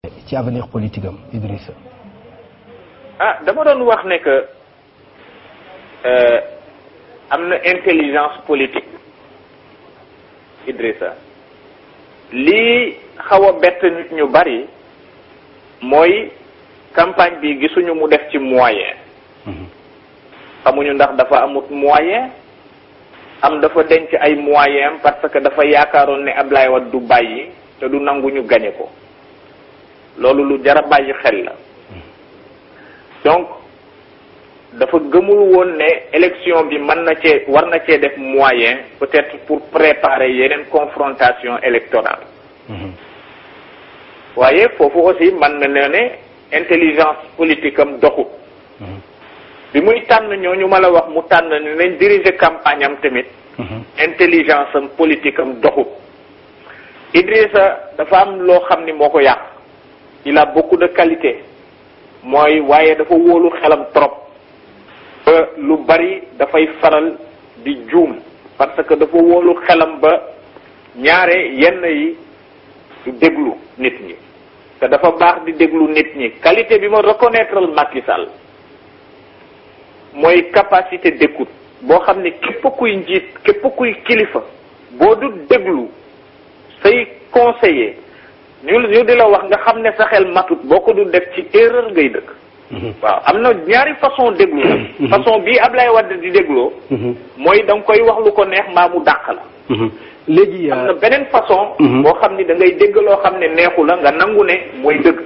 ci avenir politique am Idrissa ah dama doon wax ne que am na intelligence politique Idrissa lii xaw a bett nit ñu bari mooy campagne bi gisuñu mu def ci moyen xamuñu ndax dafa amut moyen am dafa denc ay moyen parce que dafa yaakaaroon ne Ablaye Wade du bàyyi te du nangu ñu gañe ko loolu lu jar a bàyyi xel la donc dafa gëmul woon ne élection bi mën na cee war na cee def moyen peut-être pour préparer yeneen confrontation électorale waaye foofu aussi mën na ne ne intelligence politique am doxut bi muy tànn ñooñu ma la wax mu tànn ne nañ diriger campagne am tamit intelligence am politique am doxut Idrissa dafa am loo xam ni moo ko yàq il a beaucoup de qualité mooy waaye dafa wóolu xelam trop ba lu bari dafay faral di juum parce que dafa wóolu xelam ba ñaare yenn yi du déglu nit ñi te dafa baax di déglu nit ñi qualité bi ma reconnaître Macky Sall mooy capacité d'écoute boo xam ne képp kuy njiit képp kuy kilifa boo du déglu say conseiller ñu ñu di la wax nga xam ne sa xel matut boo ko du def ci erreur ngay dëkk waaw am na ñaari façon déglu nag façon bii Ablaye Wade di dégloo mooy da nga koy wax lu ko neex mbaa mu dàq la léegi am na beneen façon boo xam ni da ngay dégg loo xam ne neexu la nga nangu ne mooy dëgg